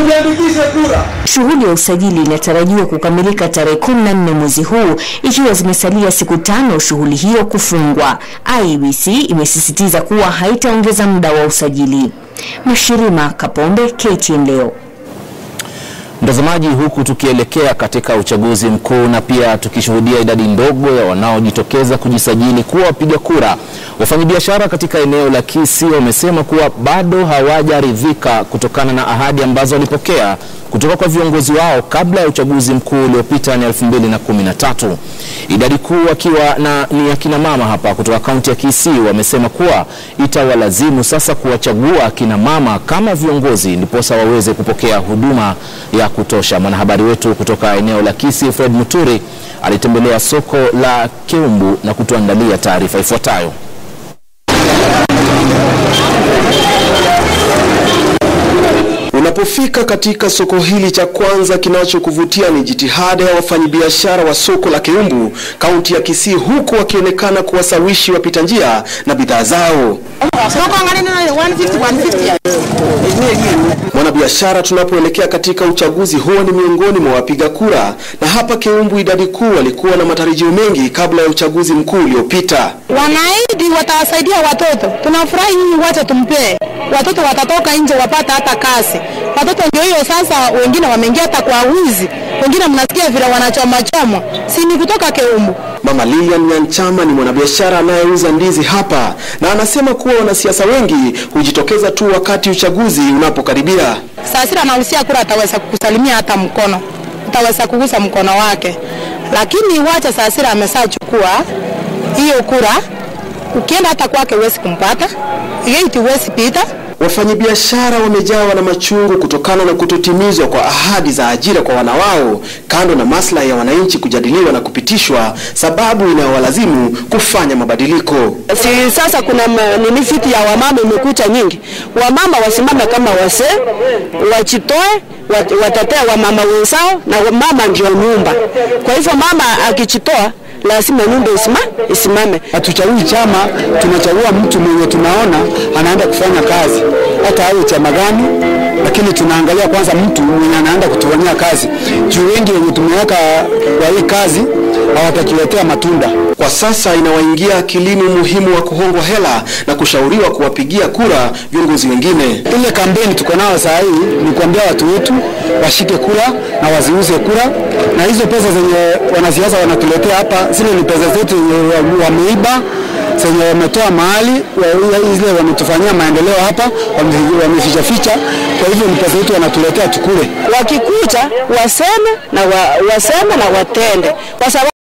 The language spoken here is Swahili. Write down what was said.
tujiandikishe kura. Shughuli ya usajili inatarajiwa kukamilika tarehe 14 mwezi huu ikiwa zimesalia siku tano shughuli hiyo kufungwa. IEBC imesisitiza kuwa haitaongeza muda wa usajili. Mashirima Kapombe, KTN leo. Mtazamaji, huku tukielekea katika uchaguzi mkuu na pia tukishuhudia idadi ndogo ya wanaojitokeza kujisajili kuwa wapiga kura, wafanyabiashara katika eneo la Kisii wamesema kuwa bado hawajaridhika kutokana na ahadi ambazo walipokea kutoka kwa viongozi wao kabla ya uchaguzi mkuu uliopita ni 2013. Idadi kuu wakiwa na ni akina mama hapa kutoka kaunti ya Kisii wamesema kuwa itawalazimu sasa kuwachagua akina mama kama viongozi ndiposa waweze kupokea huduma ya kutosha. Mwanahabari wetu kutoka eneo la Kisii Fred Muturi alitembelea soko la Keumbu na kutuandalia taarifa ifuatayo. Unapofika katika soko hili cha kwanza, kinachokuvutia ni jitihada ya wafanyabiashara wa soko la Keumbu, kaunti ya Kisii, huku wakionekana kuwasawishi wapita njia na bidhaa zao. Mwanabiashara, tunapoelekea katika uchaguzi huo ni miongoni mwa wapiga kura, na hapa Keumbu idadi kuu walikuwa na matarajio mengi kabla ya uchaguzi mkuu uliopita. Wanaahidi watawasaidia watoto, tunafurahi nyinyi, wacha tumpee watoto, watatoka nje wapata hata kazi. Watoto ndio hiyo sasa, wengine wameingia hata kwa wizi, wengine mnasikia vile wanachoma chomwa, si ni kutoka Keumbu. Mama Lilian Nyanchama ni mwanabiashara anayeuza ndizi hapa na anasema kuwa wanasiasa wengi hujitokeza tu wakati uchaguzi unapokaribia. Sasira anahusia kura, ataweza kukusalimia hata mkono, utaweza kugusa mkono wake, lakini wacha Sasira ameshachukua hiyo kura, ukienda hata kwake huwezi kumpata, gate huwezi pita. Wafanyabiashara wamejawa na machungu kutokana na kutotimizwa kwa ahadi za ajira kwa wanawao, kando na maslahi ya wananchi kujadiliwa na kupitishwa, sababu inayowalazimu kufanya mabadiliko. Si sasa kuna nini, fiti ya wamama imekucha nyingi. Wamama wasimame kama wasee, wachitoe watetea wamama wenzao, na mama ndio nyumba. Kwa hivyo mama akichitoa lazima nyumba isima, isimame. Hatuchagui chama, tunachagua mtu mwenye tunaona anaenda kufanya kazi, hata awe chama gani, lakini tunaangalia kwanza mtu mwenye anaenda kutufanyia kazi, juu wengi wenye tumeweka kwa hii kazi hawatakiletea matunda. Kwa sasa inawaingia akilini umuhimu wa kuhongwa hela na kushauriwa kuwapigia kura viongozi wengine. Ile kampeni tuko nayo saa hii ni kuambia watu wetu washike kura na waziuze kura, na hizo pesa zenye wanasiasa wanatuletea hapa, zile ni pesa zetu zenye wameiba zenye wametoa mahali zile wametufanyia maendeleo hapa, wameficha ficha. Kwa hivyo ni pesa yetu wanatuletea tukule. Wakikuja waseme na wa, waseme na watende kwa sababu